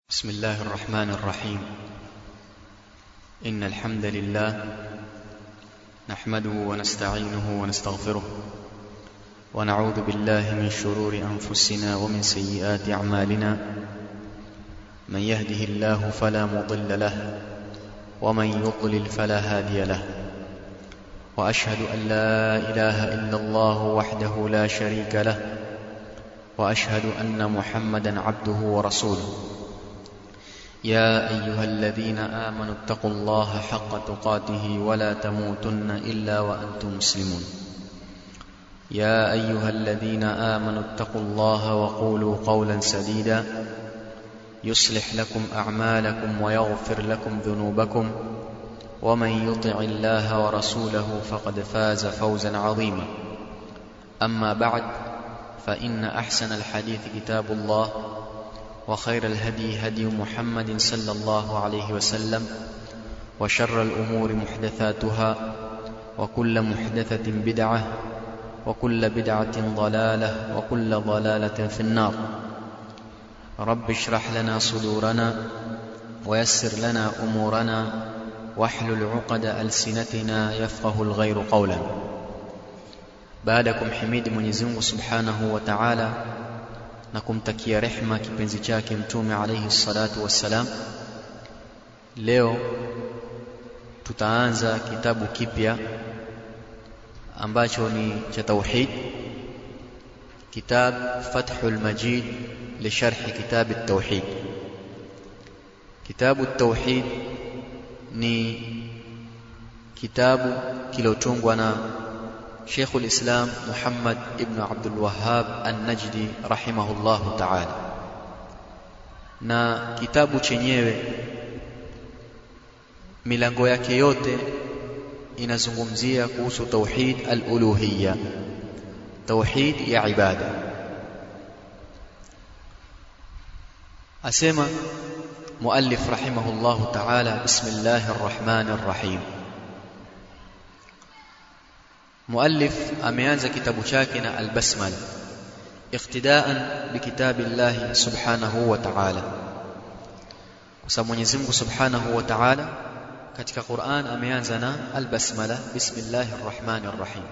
بسم الله الرحمن الرحيم إن الحمد لله نحمده ونستعينه ونستغفره ونعوذ بالله من شرور أنفسنا ومن سيئات أعمالنا من يهده الله فلا مضل له ومن يضلل فلا هادي له وأشهد أن لا إله إلا الله وحده لا شريك له وأشهد أن محمدا عبده ورسوله يا أيها الذين آمنوا اتقوا الله حق تقاته ولا تموتن إلا وأنتم مسلمون يا أيها الذين آمنوا اتقوا الله وقولوا قولا سديدا يصلح لكم أعمالكم ويغفر لكم ذنوبكم ومن يطع الله ورسوله فقد فاز فوزا عظيما أما بعد فإن أحسن الحديث كتاب الله وخير الهدي هدي محمد صلى الله عليه وسلم وشر الأمور محدثاتها وكل محدثة بدعة وكل بدعة ضلالة وكل ضلالة في النار رب اشرح لنا صدورنا ويسر لنا أمورنا واحلل عقد ألسنتنا يفقه الغير قولا بعدكم حميد Mwenyezi Mungu Subhanahu wa Ta'ala na kumtakia rehma kipenzi chake mtume alayhi salatu wassalam leo tutaanza kitabu kipya ambacho ni cha tauhid kitab fathul majid lisharh kitab at-tauhid kitabu at-tauhid ni kitabu kilotungwa na شيخ الإسلام محمد ابن عبد الوهاب النجدي رحمه الله تعالى na kitabu chenyewe milango yake yote inazungumzia kuhusu tauhid al-uluhiyya tauhid ya ibada asema muallif rahimahullahu ta'ala bismillahir rahmanir rahim muallif ameanza kitabu chake na albasmala iqtidaan bikitabillahi subhanahu wa ta'ala kwa sababu Mwenyezi Mungu subhanahu wa ta'ala katika Qur'an ameanza na albasmala bismillahir rahmanir rahim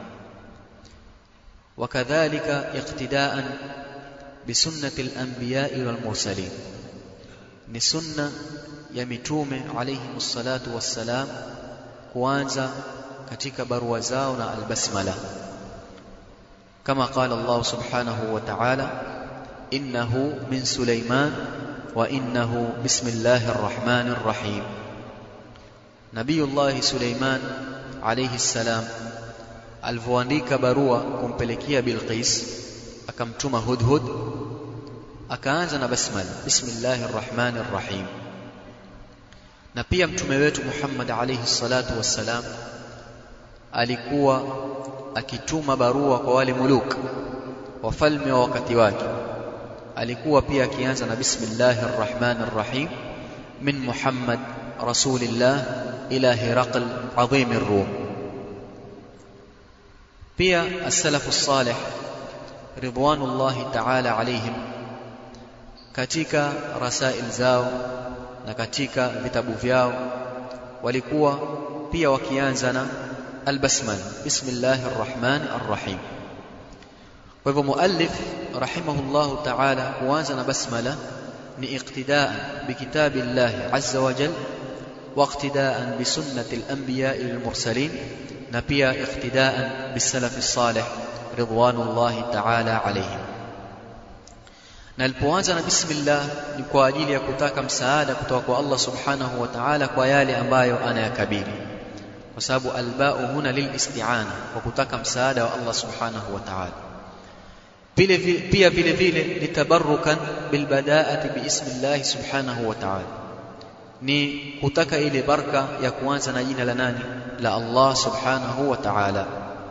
wakadhalika iqtidaan bisunnati al-anbiya'i wal mursalin ni sunna ya mitume alayhi salatu wassalam kuanza katika barua zao na albasmala kama qala Allah subhanahu wa ta'ala innahu min Sulaiman wa innahu bismillahir rahmanir rahim Nabiyullah Sulaiman alayhi salam alivyoandika barua kumpelekea Bilqis akamtuma Hudhud akaanza na basmala bismillahir rahmanir rahim na pia mtume wetu Muhammad alayhi salatu wassalam alikuwa akituma barua kwa wale muluk wafalme wa wakati wake alikuwa pia akianza na bismillahir rahmanir rahim min muhammad rasulillah ila hiraql azim ar-rum pia as-salafu salih ridwanullahi ta'ala alayhim katika rasail zao na katika vitabu vyao walikuwa pia wakianza na البسمله بسم الله الرحمن الرحيم وهو مؤلف رحمه الله تعالى kuanza بسمله ni اقتداء بكتاب الله عز وجل واقتداء بسنه الانبياء المرسلين na pia اقتداء بالسلف الصالح رضوان الله تعالى عليهم na alipoanza na bismillah ni kwa ajili ya kutaka msaada kutoka kwa Allah subhanahu wa ta'ala kwa yale ambayo anayakabili kwa sababu albao huna lilisti'ana kwa kutaka msaada wa Allah subhanahu wa ta'ala pia vile vile litabarrukan bilbadaati biismillah subhanahu wa ta'ala ni kutaka ile baraka ya kuanza na jina la nani la Allah subhanahu wa ta'ala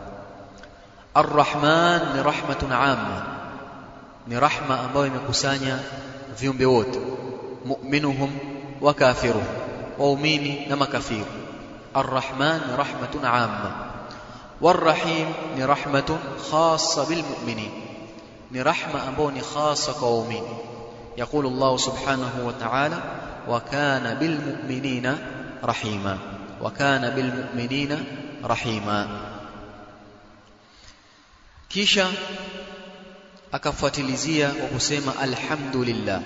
Ar-Rahman ni rahmatun amma ni rahma ambayo imekusanya viumbe wote mu'minuhum wa kafiruhum waumini na makafiri الرحمن رحمة عامة والرحيم ni rahmatun khassa bilmu'minin ni rahma ambayo ni khassa kwa waumini يقول الله سبحانه وتعالى وكان بالمؤمنين رحيما وكان بالمؤمنين رحيما kisha akafuatilizia kwa kusema alhamdulillah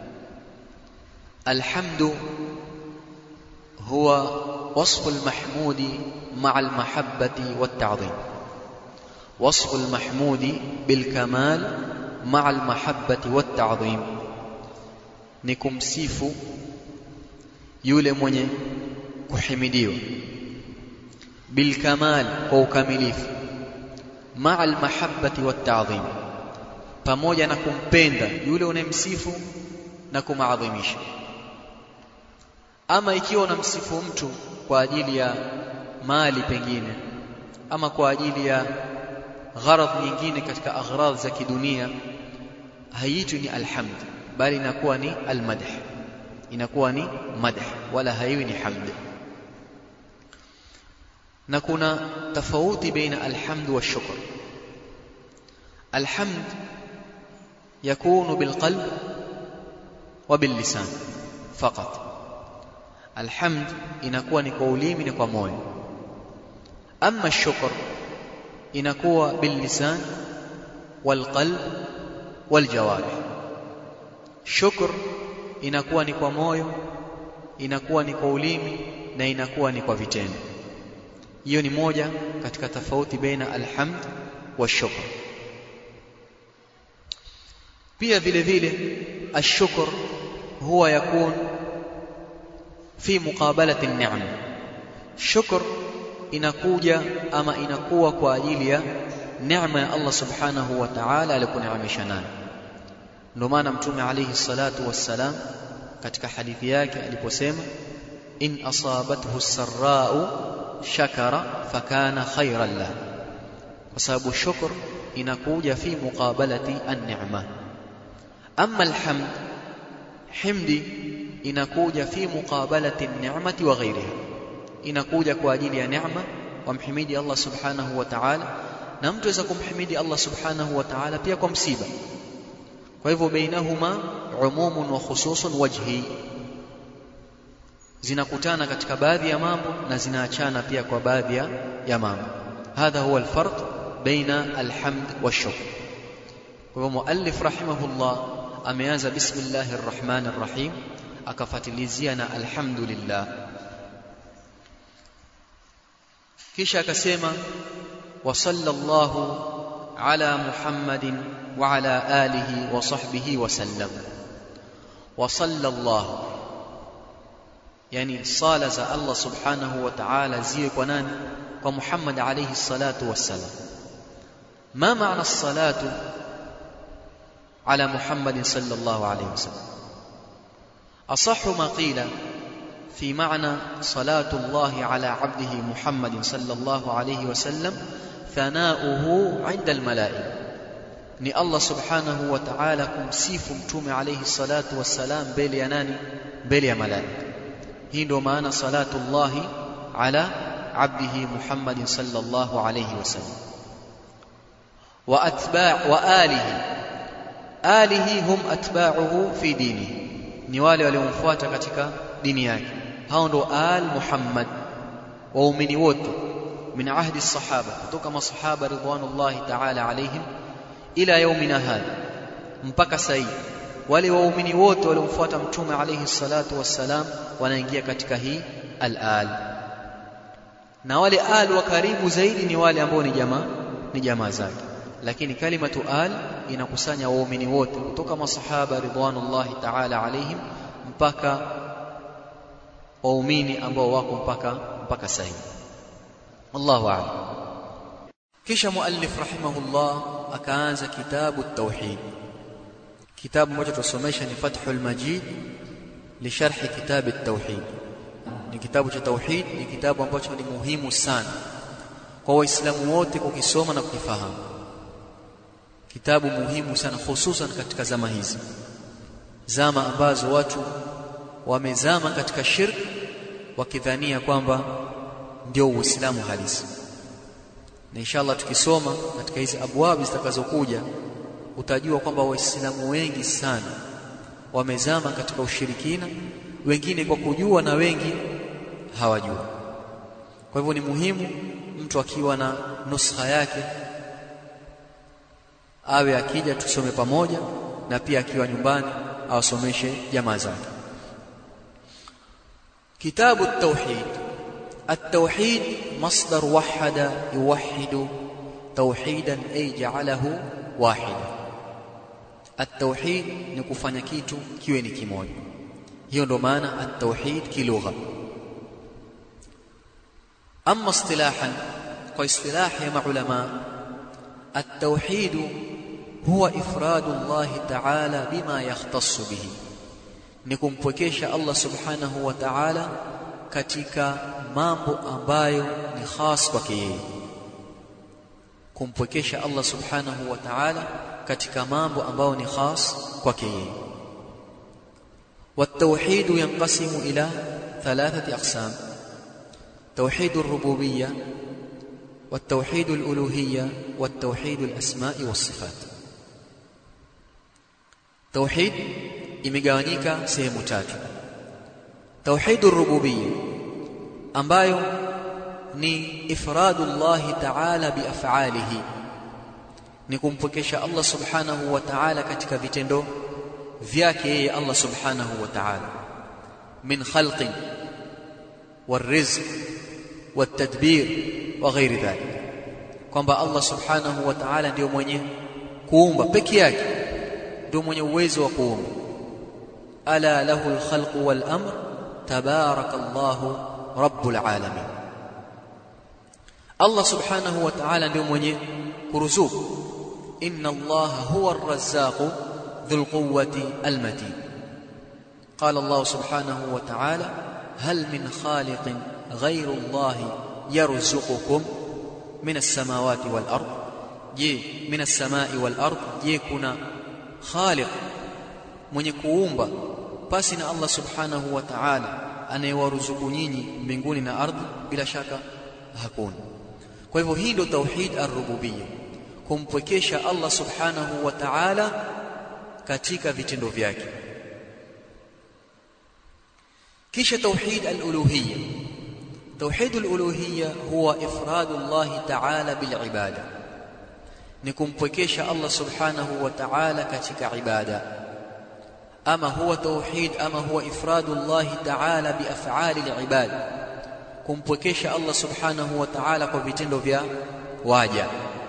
alhamdu huwa wasfu almahmudi ma'a almahabbati watta'dhim wasfu almahmudi bilkamal ma'a almahabbati watta'dhim ni kumsifu yule mwenye kuhimidiwa bilkamal kwa ukamilifu ma'a almahabbati watta'dhim pamoja na kumpenda yule unayemsifu na kumaadhimisha ama ikiwa unamsifu mtu kwa ajili ya mali pengine ama kwa ajili ya gharadh nyingine katika aghrad za kidunia haiitwi ni alhamd bali inakuwa ni almadh inakuwa ni madh wala haiwi ni hamd na kuna tofauti baina alhamd wa shukr alhamd يكون بالقلب وباللسان فقط الحمد inakuwa ni kwa ulimi ni kwa moyo ama shukr inakuwa billisan walqalb waljawarih shukr inakuwa ni kwa moyo inakuwa ni kwa ulimi na inakuwa ni kwa vitendo hiyo ni moja katika tofauti baina alhamd wa shukr pia vile vile ashukr huwa yakun fi muqabalati an-ni'am shukr inakuja ama inakuwa kwa ajili ya neema ya Allah subhanahu wa ta'ala alikuneemesha nayo ndio maana mtume alayhi salatu wassalam katika hadithi yake aliposema in asabathu sarra'u shakara fakana khayran lahu kwa sababu shukr inakuja fi muqabalati an-ni'ma amma alhamd himdi inakuja fi muqabalati an-ni'mati wa ghayriha inakuja kwa ajili ya neema wamhimidi Allah subhanahu wa ta'ala na mtu aweza kumhimidi Allah subhanahu wa ta'ala pia kwa msiba kwa hivyo bainahuma umumun wa khususun wajhi zinakutana katika baadhi ya mambo na zinaachana pia kwa baadhi ya mambo hadha huwa alfarq baina alhamd washukr kwa hivyo muallif rahimahullah ameanza bismillahir rahmanir rahim akafatilizia na alhamdulillah kisha akasema wa sallallahu ala muhammadin wa ala alihi wa sahbihi wa sallam wa sallallahu yani sala za Allah subhanahu wa ta'ala ziwe kwa nani kwa Muhammad alayhi salatu wassalam ma maana salatu ala Muhammad sallallahu alayhi wasallam asahhu ma qila في معنى صلاة الله على عبده محمد صلى الله عليه وسلم ثناؤه عند الملائكة ni Allah subhanahu wa ta'ala kumsifu mtume alayhi salatu wassalam mbele ya nani mbele ya malaika hii ndio maana salatu Allah ala abdihi Muhammad sallallahu alayhi wasallam wa atba' wa alihi alihi hum atba'uhu fi dinihi ni wale waliomfuata katika dini yake hao ndo al Muhammad waumini wote min ahdi sahaba kutoka masahaba ridwanullahi ta'ala alaihim ila yaumina hadha mpaka sasa wale waumini wote waliomfuata mtume alayhi salatu wassalam wanaingia katika hii al-al na wale al wa karibu zaidi ni wale ambao ni jamaa ni jamaa zake lakini kalimatu al inakusanya waumini wote kutoka masahaba ridwanullahi ta'ala alaihim mpaka waumini ambao wako mpaka mpaka sasa Allahu a'lam kisha muallif rahimahullah akaanza kitabu at-tauhid kitabu ambacho tusomesha ni Fathul Majid li sharh kitab at-tauhid ni kitabu cha tauhid ni kitabu ambacho ni muhimu sana kwa waislamu wote kukisoma na kukifahamu kitabu muhimu sana hususan katika zama hizi zama ambazo watu wamezama katika shirk wakidhania kwamba ndio uislamu halisi na inshallah tukisoma katika hizi abwabi zitakazokuja utajua kwamba waislamu wengi sana wamezama katika ushirikina wengine kwa kujua na wengi hawajua kwa hivyo ni muhimu mtu akiwa na nuskha yake awe akija tusome pamoja na pia akiwa nyumbani awasomeshe jamaa zake kitabu at-tauhid at-tauhid masdar wahada yuwahhidu tauhidan ay ja'alahu wahida at-tauhid ni kufanya kitu kiwe ni kimoja hiyo ndo maana at-tauhid kilugha amma istilahan kwa istilah ya maulama at-tauhid huwa ifradu Allah ta'ala bima yahtassu bihi ni kumpwekesha Allah subhanahu wa ta'ala katika mambo ambayo ni khas kwake yeye kumpwekesha Allah subhanahu wa ta'ala katika mambo ambayo ni khas kwake yeye والتوحيد ينقسم إلى ثلاثة أقسام توحيد الربوبية والتوحيد الألوهية والتوحيد الأسماء والصفات توحيد imegawanyika sehemu tatu tauhidur rububiyya ambayo ni ifradullah ta'ala biaf'alihi ni kumpokesha Allah subhanahu wa ta'ala katika vitendo vyake yeye Allah subhanahu wa ta'ala min khalqin والرزق والتدبير وغير ذلك kwamba Allah subhanahu wa ta'ala ndio mwenye kuumba peke yake ndio mwenye uwezo wa kuumba ala lahu alkhalq wal amr tabarakallahu rabbul alamin Allah subhanahu wa ta'ala ndio mwenye kuruzuku inna Allah huwa ar-razzaq dhul quwwati al-matin qala Allah subhanahu wa ta'ala hal min khaliqin ghayru Allah yarzuqukum min as-samawati wal ard je min as-samai wal ard je kuna khaliq mwenye kuumba pasi na Allah subhanahu wa ta'ala anayewaruzuku nyinyi mbinguni na ardhi bila shaka hakuna kwa hivyo hii ndio tauhid ar-rububiyya kumpwekesha Allah subhanahu wa ta'ala katika vitendo vyake kisha tauhid al-uluhiyya tauhid al-uluhiyya huwa ifradu Allah ta'ala bil ibada ni kumpwekesha Allah subhanahu wa ta'ala katika ibada ama huwa tauhid ama huwa ifradu Allah ta'ala bi af'ali al-ibad kumpwekesha Allah subhanahu wa ta'ala kwa vitendo vya waja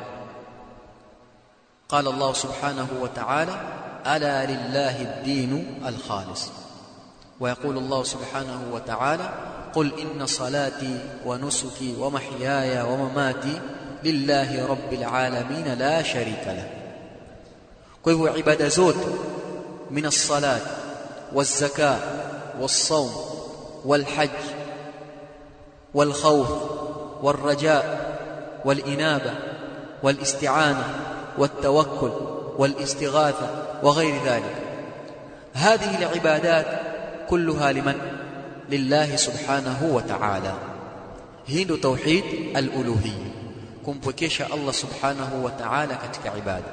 قال الله سبحانه وتعالى الا لله الدين الخالص ويقول الله سبحانه وتعالى قل ان صلاتي ونسكي ومحياي ومماتي لله رب العالمين لا شريك له فهو عباده zote من الصلاه والزكاه والصوم والحج والخوف والرجاء والانابه والاستعانه والتوكل والاستغاثه وغير ذلك هذه العبادات كلها لمن لله سبحانه وتعالى hii ndo tauhid al-uluhiyya kumpwekesha Allah subhanahu wa ta'ala katika ibada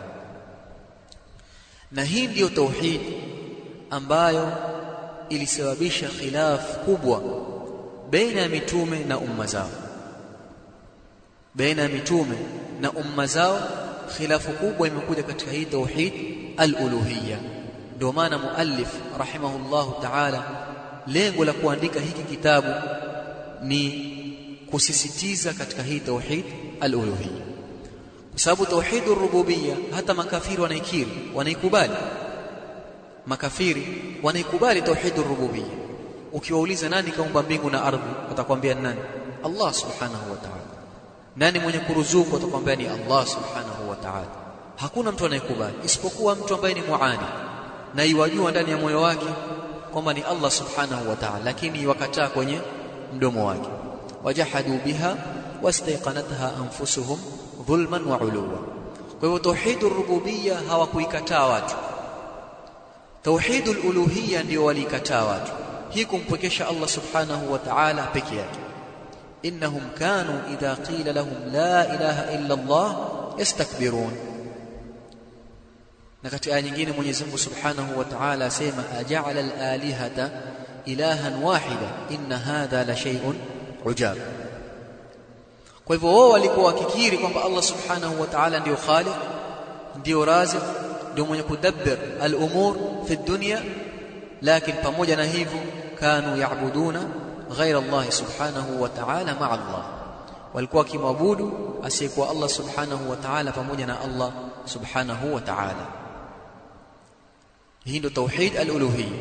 na hii ndiyo tauhid ambayo ilisababisha khilaf kubwa baina ya mitume na umma zao baina ya mitume na umma zao khilafu kubwa imekuja katika hii tauhid al-uluhiyya ndio maana muallif rahimahullahu ta'ala lengo la kuandika hiki kitabu ni kusisitiza katika hii tauhid al-uluhiyya kwa sababu tauhid ar-rububiyya hata makafiri wanaikiri wanaikubali makafiri wanaikubali tauhid ar-rububiyya ukiwauliza nani kaumba mbingu na ardhi watakwambia nani Allah subhanahu wa ta'ala nani mwenye kuruzuku atakwambia ni Allah subhanahu wa ta'ala hakuna mtu anayekubali isipokuwa mtu ambaye ni muani na iwajua ndani ya moyo wake kwamba ni Allah subhanahu wa ta'ala lakini wakataa kwenye mdomo wake wajahadu biha wastaiqanatha anfusuhum dhulman wa uluwa kwa hivyo tauhidur rububiyya hawakuikataa watu tauhidul uluhiyya ndio walikataa watu hii kumpwekesha Allah subhanahu wa ta'ala peke yake innahum kanu idha qila lahum la ilaha illa Allah yastakbirun na katika aya nyingine Mwenyezi Mungu Subhanahu wa Ta'ala asema aja'ala al-alihata ilahan wahida inna hadha la shay'un ujab kwa hivyo wao walikuwa wakikiri kwamba Allah Subhanahu wa Ta'ala ndio khaliq ndio razik ndio mwenye kudabbir al-umur fi dunya lakini pamoja na hivyo kanu yaabuduna ghaira Allah Subhanahu wa Ta'ala ma'a Allah walikuwa wakimwabudu asiyekuwa Allah Subhanahu wa Ta'ala pamoja na Allah Subhanahu wa Ta'ala hii ndio tauhid al-uluhiyya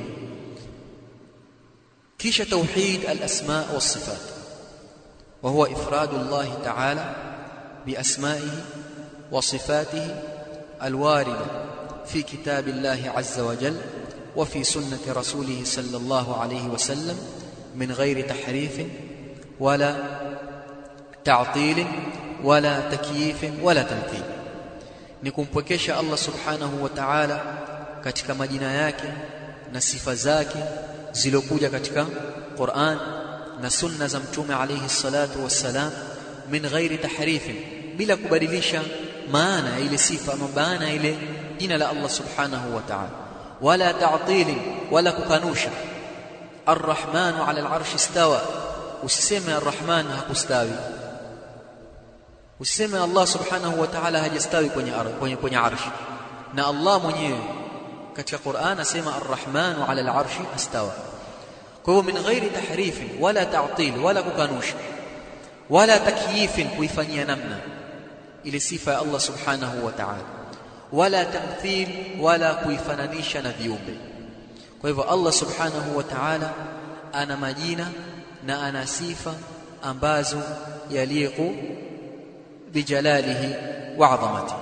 kisha tauhid al-asma wa sifat wa huwa ifradu Allah ta'ala bi asma'ihi wa sifatihi al-warida fi kitab Allah azza wa jalla wa fi sunnati rasulih sallallahu alayhi wa sallam min ghairi tahrif wala ta'til wala takyif wala tamthil ni kumpwekesha Allah subhanahu wa ta'ala katika majina yake na sifa zake zilokuja katika Qur'an na sunna za mtume alayhi salatu wassalam min ghairi tahrifin bila kubadilisha maana ya ile sifa ama maana ile jina la Allah subhanahu wa ta'ala wala ta'til wala kukanusha arrahmanu ala al'arsh istawa usiseme arrahman hakustawi usiseme Allah subhanahu wa ta'ala hajastawi kwenye kwenye kwenye arshi na Allah mwenyewe katika Qur'an asema arrahmanu ala al'arshi astawa kwa hivyo min ghairi tahrifin wala ta'til wala kukanusha wala takyifin kuifanyia namna ile sifa ya Allah subhanahu wa ta'ala wala tamthil wala kuifananisha na viumbe kwa hivyo Allah subhanahu wa ta'ala ana majina na ana sifa ambazo yaliqu bijalalihi wa 'azamatihi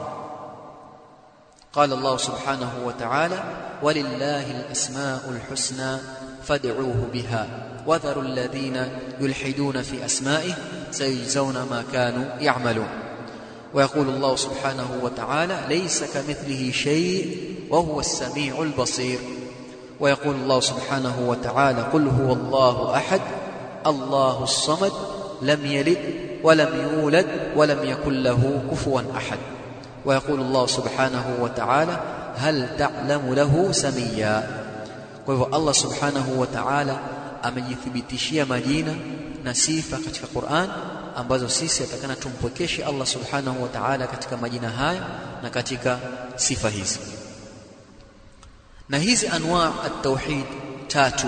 قال الله سبحانه وتعالى ولله الأسماء الحسنى فادعوه بها وذروا الذين يلحدون في أسمائه سيجزون ما كانوا يعملون ويقول الله سبحانه وتعالى ليس كمثله شيء وهو السميع البصير ويقول الله سبحانه وتعالى قل هو الله أحد الله الصمد لم يلد ولم يولد ولم يكن له كفوا أحد ويقول الله سبحانه وتعالى هل تعلم له سميا kwa hivyo Allah subhanahu wa ta'ala amejithibitishia majina na sifa katika Qur'an ambazo sisi atakana tumpwekeshe Allah subhanahu wa ta'ala katika majina haya na katika sifa hizi na hizi anwa at-tauhid tatu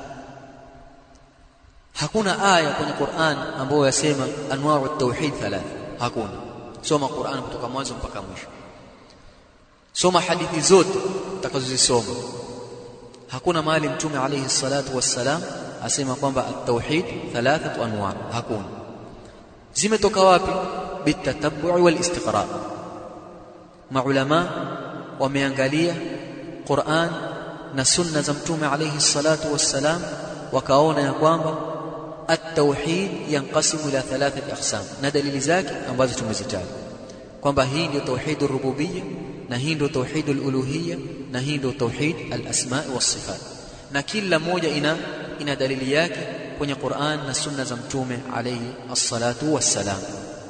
hakuna aya kwenye Qur'an ambayo yasema anwa at-tauhid thalatha hakuna soma Qur'an kutoka mwanzo mpaka mwisho soma hadithi zote utakazozisoma hakuna mahali mtume alayhi salatu wassalam asema kwamba at-tauhid thalathatu anwa hakuna zimetoka wapi bitatabbu wal istiqra maulama wameangalia Qur'an na sunna za mtume alayhi salatu wassalam wakaona ya kwamba at-tauhid yanqasimu ila thalathati aqsam na dalili zake ambazo tumezitaja kwamba hii ndio tauhid rububiyya na hii ndio tauhid uluhiyya na hii ndio tauhid al-asma wa sifat na kila moja ina ina dalili yake kwenye Qur'an na sunna za mtume alayhi as-salatu wassalam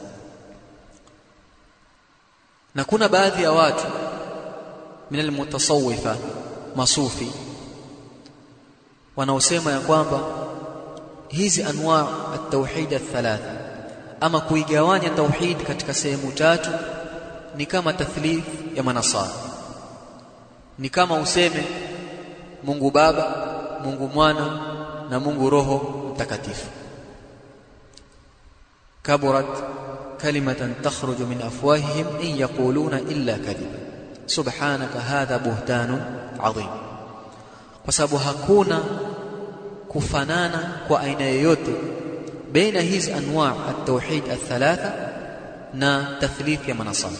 na kuna baadhi ya watu min al-mutasawwifa masufi wanaosema ya kwamba hizi anwa at-tauhid ath-thalatha ama kuigawanya tauhid katika sehemu tatu ni kama tathlith ya manasara ni kama useme Mungu Baba Mungu Mwana na Mungu Roho Mtakatifu kaburat kalimatan takhruju min afwahihim in yaquluna illa kadhiba subhanaka hadha buhtanun adhim kwa sababu hakuna kufanana kwa aina yoyote baina hizi anwa at-tauhid ath-thalatha na tathlith ya manasara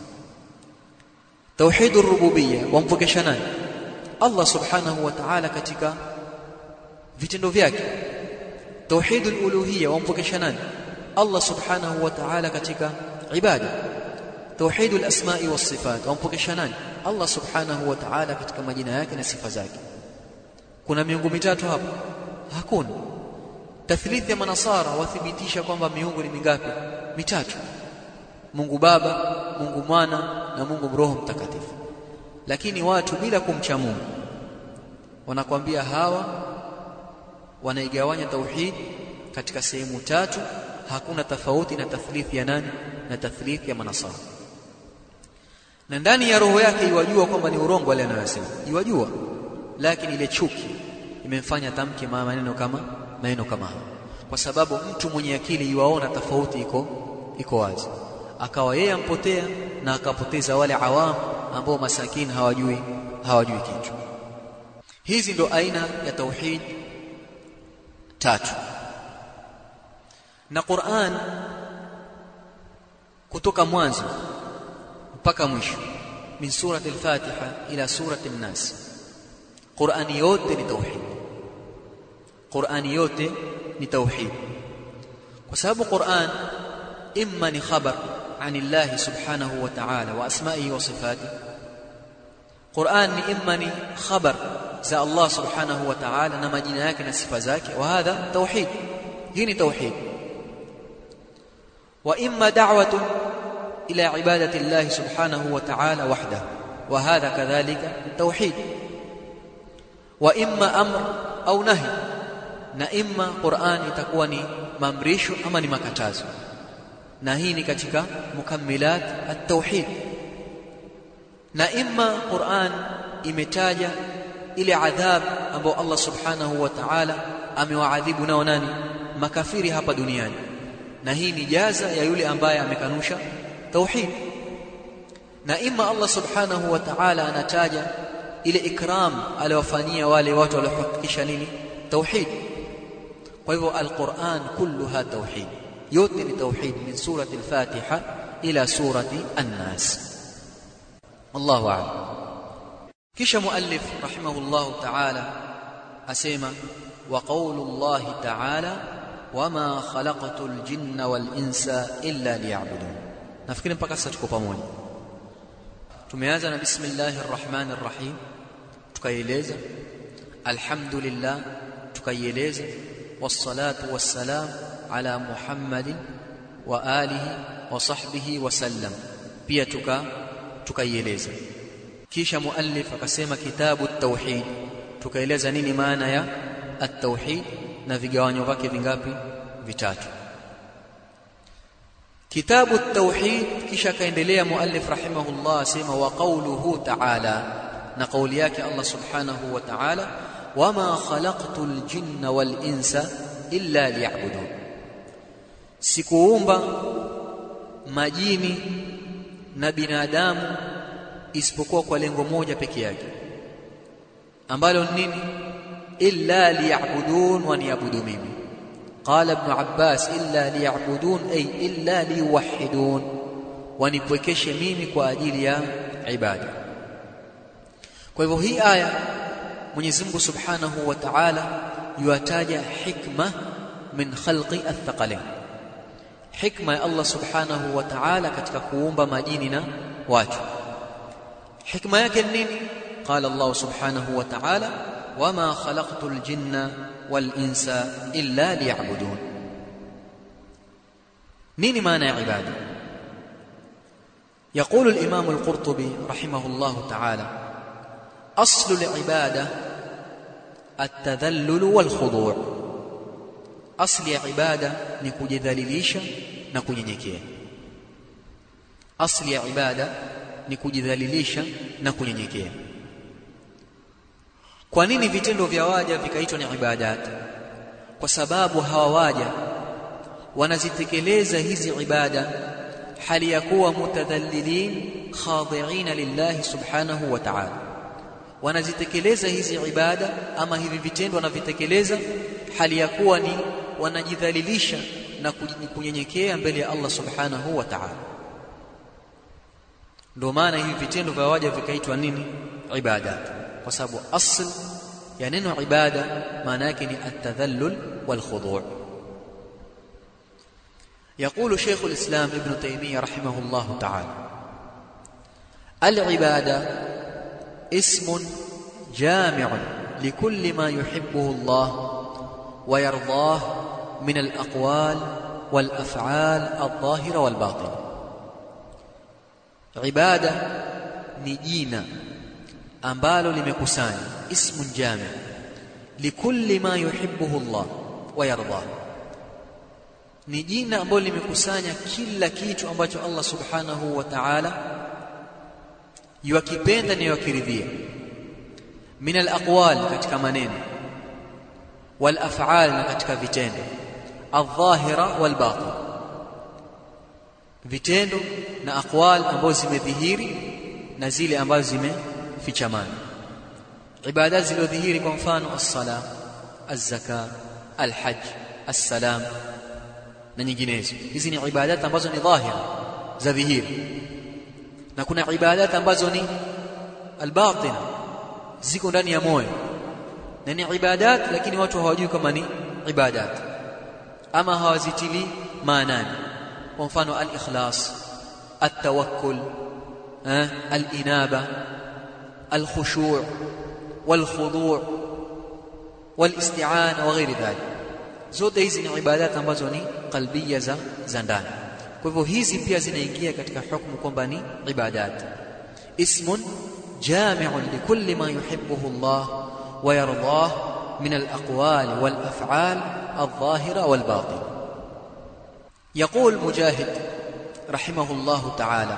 tauhid ar-rububiyya wampokesha nani Allah subhanahu wa ta'ala katika vitendo vyake tauhid al-uluhiyya wampokesha nani Allah subhanahu wa ta'ala katika ibada tauhid al-asma'i was-sifat wampokesha nani Allah subhanahu wa ta'ala katika majina yake na sifa zake kuna miungu mitatu hapa hakuna tathlith ya manasara wathibitisha kwamba miungu ni mingapi mitatu Mungu Baba Mungu Mwana na Mungu Roho Mtakatifu lakini watu bila kumcha Mungu wanakwambia hawa wanaigawanya tauhid katika sehemu tatu hakuna tofauti na tathlithi ya nani na tathlithi ya manasara na ndani ya roho yake iwajua kwamba ni urongo wale anayosema iwajua lakini ile chuki imemfanya tamke maneno kama maneno kama hayo kwa sababu mtu mwenye akili iwaona tofauti iko iko wazi akawa yeye ampotea na akapoteza wale awam ambao masakini hawajui hawajui kitu hizi ndo aina ya tauhid tatu na Qur'an kutoka mwanzo mpaka mwisho min surati al-Fatiha ila surati an-Nas Qur'ani yote ni tauhid Qur'ani yote ni tauhid kwa sababu Qur'an imma ni khabar عن الله سبحانه وتعالى واسمائه وصفاته قرآن ni imma ni khabar za Allah subhanahu wa ta'ala na majina yake na sifa zake wa hadha tauhid hii ni tauhid wa imma da'watun ila ibadati Allah subhanahu wa ta'ala wahdahu wa hadha kadhalika tauhid wa imma amr au nahi na imma Qur'an itakuwa ni maamrisho ama ni makatazo na hii ni katika mukammilat at-tauhid na imma Qur'an imetaja ile adhab ambayo Allah subhanahu wa ta'ala amewaadhibu nao nani makafiri hapa duniani na hii ni jaza ya yule ambaye amekanusha tauhid na imma Allah subhanahu wa ta'ala anataja ile ikram aliwafanyia wale watu waliohakikisha nini tauhid kwa hivyo alquran kulluha tauhid yote ni tauhid min surati al-fatiha ila surati an-nas wallahu a'lam kisha muallif rahimahullahu ta'ala asema wa qawlullahi ta'ala wama khalaqatul jinna wal insa illa liya'budun nafikiri mpaka sasa tuko pamoja tumeanza na bismillahir rahmanir rahim tukaieleza alhamdulillah tukaieleza wassalatu wassalam ala muhammadin wa alihi wa sahbihi wa sallam pia tuka tukaieleza kisha muallif akasema kitabu at-tauhid tukaeleza nini maana ya at-tauhid na vigawanyo vyake vingapi vitatu kitabu at-tauhid kisha kaendelea muallif rahimahullah asema wa qawluhu ta'ala na kauli yake Allah subhanahu wa ta'ala wama khalaqtul jinna wal insa illa liya'budun sikuumba majini na binadamu isipokuwa kwa lengo moja peke yake ambalo nini illa liya'budun wa niyabudu mimi qala ibn abbas illa liya'budun ay illa liyuwahhidun wanipwekeshe mimi kwa ajili ya ibada kwa hivyo hii aya Mwenyezi Mungu Subhanahu wa Ta'ala yuataja hikma min khalqi athqalain hikma ya Allah Subhanahu wa Ta'ala katika kuumba majini na watu hikma yake nini qala Allah Subhanahu wa Ta'ala wama khalaqtul jinna wal insa illa liya'budun nini maana ya ibada يقول الإمام القرطبي رحمه الله تعالى أصل العبادة التذلل والخضوع أصل عبادة نكجذلليشا نكنyenyekea أصل عبادة nikujidhalilisha na kunyenyekea kwa nini vitendo vya waja vikaitwa ni ibadat kwa sababu hawa waja wanazitekeleza hizi ibada hali ya kuwa mutadhallilin khadi'ina lillahi subhanahu wa ta'ala wanazitekeleza hizi ibada ama hivi vitendo wanavitekeleza hali ya kuwa ni wanajidhalilisha na kunyenyekea mbele ya Allah subhanahu wa ta'ala ndio maana hivi vitendo vya waja vikaitwa nini ibadat kwa sababu asl ya neno ibada maana yake ni at-tadhallul wal khudu' يقول شيخ الإسلام ابن تيمية رحمه الله تعالى العبادة اسم جامع لكل ما يحبه الله ويرضاه من الأقوال والأفعال الظاهرة والباطنة ibada ni jina ambalo limekusanya ismun jami likulli ma yuhibbuhu Allah wa yardah ni jina ambalo limekusanya kila kitu ambacho Allah subhanahu wa ta'ala yuakipenda na yuakiridhia min alaqwal katika maneno wal af'al na katika vitendo adh-dhahira wal batin vitendo na aqwal ambazo zimedhihiri na zile ambazo zimefichamana ibada zilizodhihiri kwa mfano as-sala az-zaka al-hajj as-salam na nyinginezo hizi ni ibadat ambazo ni dhahira za dhihiri na kuna ibadat ambazo ni al-batina ziko ndani ya moyo na ni ibadat lakini watu hawajui kama ni ibadat ama hawazitili maanani kwa mfano al-ikhlas at-tawakkul al-inaba al-khushu' wal-khudu' wal-isti'ana wa ghairi dhalik zote hizi ni ibadat ambazo ni qalbia za za ndani kwa hivyo hizi pia zinaingia katika hukumu kwamba ni ibadat ismun jami'un likulli ma yuhibbuhu Allah wa yardah min al-aqwal wal-af'al الظاهرة والباطنة يقول مجاهد رحمه الله تعالى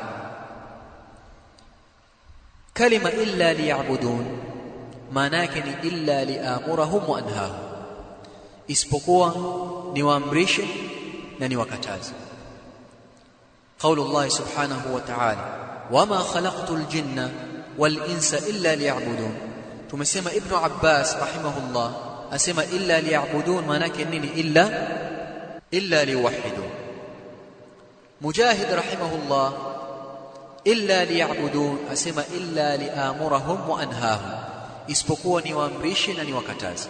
كلمة إلا ليعبدون manake ni illa liamurahum wa anhahum isipokuwa niwaamrishe na niwakataze قول الله سبحانه وتعالى وما خلقت الجن والانس الا ليعبدون tumesema ibn abbas rahimahullah asema illa liya'budun manake nini illa illa liwahidun mujahid rahimahullah illa liya'budun asema illa liamurahum wa anhahum isipokuwa niwaamrishe na niwakataze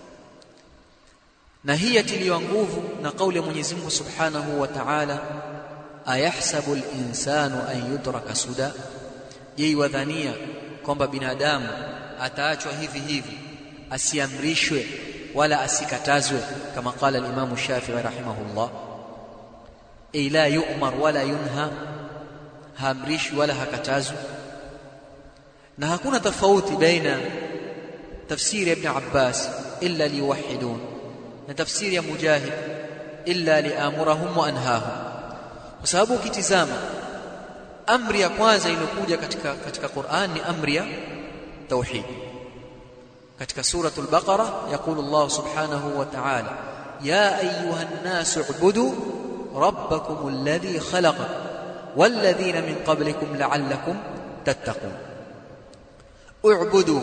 na hii yatiliwa nguvu na kauli ya Mwenyezi Mungu Subhanahu wa Ta'ala ayahsabu al-insanu an yutraka suda je wadhania kwamba binadamu ataachwa hivi hivi asiamrishwe wala asikatazwe kama qala al-Imam Shafi'i rahimahullah ay la yu'mar wala yunha haamrishwi wala hakatazwi na hakuna tofauti baina tafsiri ya ibn Abbas illa liwahidun na tafsiri ya Mujahid illa liamurahum wa anhahum kwa sababu ukitizama amri ya kwanza iliyokuja katika katika Qur'an ni amri ya tauhid katika suratul baqara yaqulu Allah subhanahu wa ta'ala ya ayuha an-nas u'budu rabbakum alladhi khalaqakum والذين من قبلكم لعلكم تتقون اعبدوا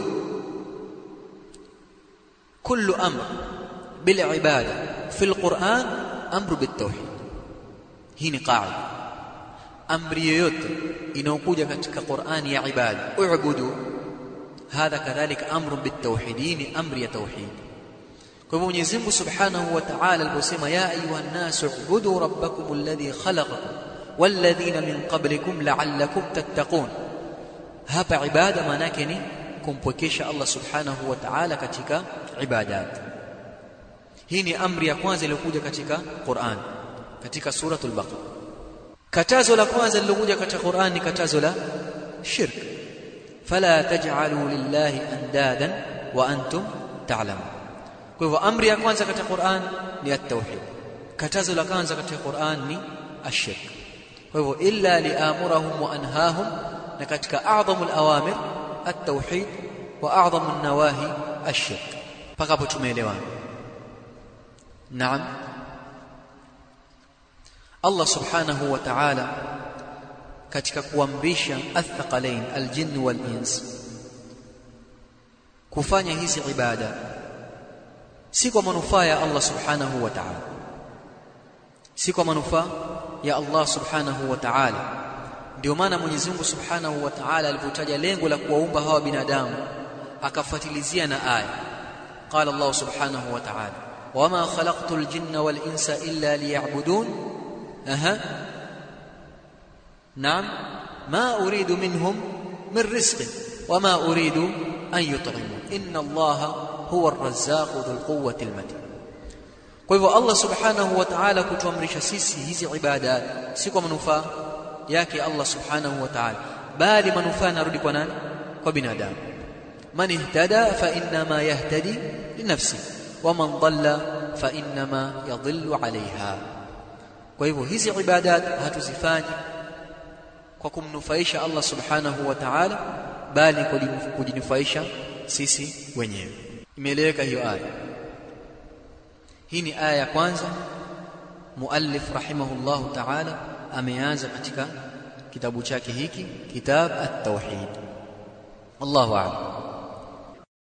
كل امر بالعباده في القران امر بالتوحيد hii ni qaida amri yoyote inayokuja katika Qur'ani ya ibada u'budu hadha kadhalika amru bitawhid ni amri ya tauhid kwa hivyo Mwenyezi Mungu Subhanahu wa Ta'ala aliposema ya ayuha an-nas u'budu rabbakum alladhi khalaqakum walladhina min qablikum la'allakum tattaqun hapa ibada maana yake ni kumpwekesha Allah Subhanahu wa Ta'ala katika ibadat hii ni amri ya kwanza iliyokuja katika Qur'an katika suratul baqara katazo la kwanza lilokuja katika Qur'an ni katazo la shirk fala taj'alu lillahi andadan wa antum ta'lamun kwa hivyo amri ya kwanza katika Qur'an ni at-tauhid katazo la kwanza katika Qur'an ni ash-shirk kwa hivyo illa liamurahum wa anhahum na katika a'dhamul awamir at-tauhid wa a'dhamun nawahi ash-shirk mpaka hapo tumeelewana naam Allah subhanahu wa ta'ala katika kuamrisha athqalain aljinn wal ins kufanya hizi ibada si kwa manufaa ya Allah subhanahu wa ta'ala si kwa manufaa ya Allah subhanahu wa ta'ala ndio maana Mwenyezi Mungu subhanahu wa ta'ala alipotaja lengo la kuwaumba hawa binadamu akafuatilizia na aya qala Allah subhanahu wa ta'ala wama khalaqtul jinna wal insa illa liya'budun أها نعم ما أريد منهم من رزق وما أريد أن يطعمون إن الله هو الرزاق ذو القوة المتين kwa hivyo Allah subhanahu wa ta'ala kutuamrisha sisi hizi ibada si kwa manufaa yake Allah subhanahu wa ta'ala bali manufaa yanarudi kwa nani kwa binadamu man ihtada fa innama yahtadi linafsi wa man dhalla fa innama yadhillu alaiha kwa hivyo hizi ibadat hatuzifanyi kwa kumnufaisha Allah subhanahu wa ta'ala bali kujinufaisha sisi wenyewe imeeleweka hiyo aya hii ni aya ya kwanza muallif rahimahullahu ta'ala ameanza katika kitabu chake hiki kitab at-tauhid Allahu a'lam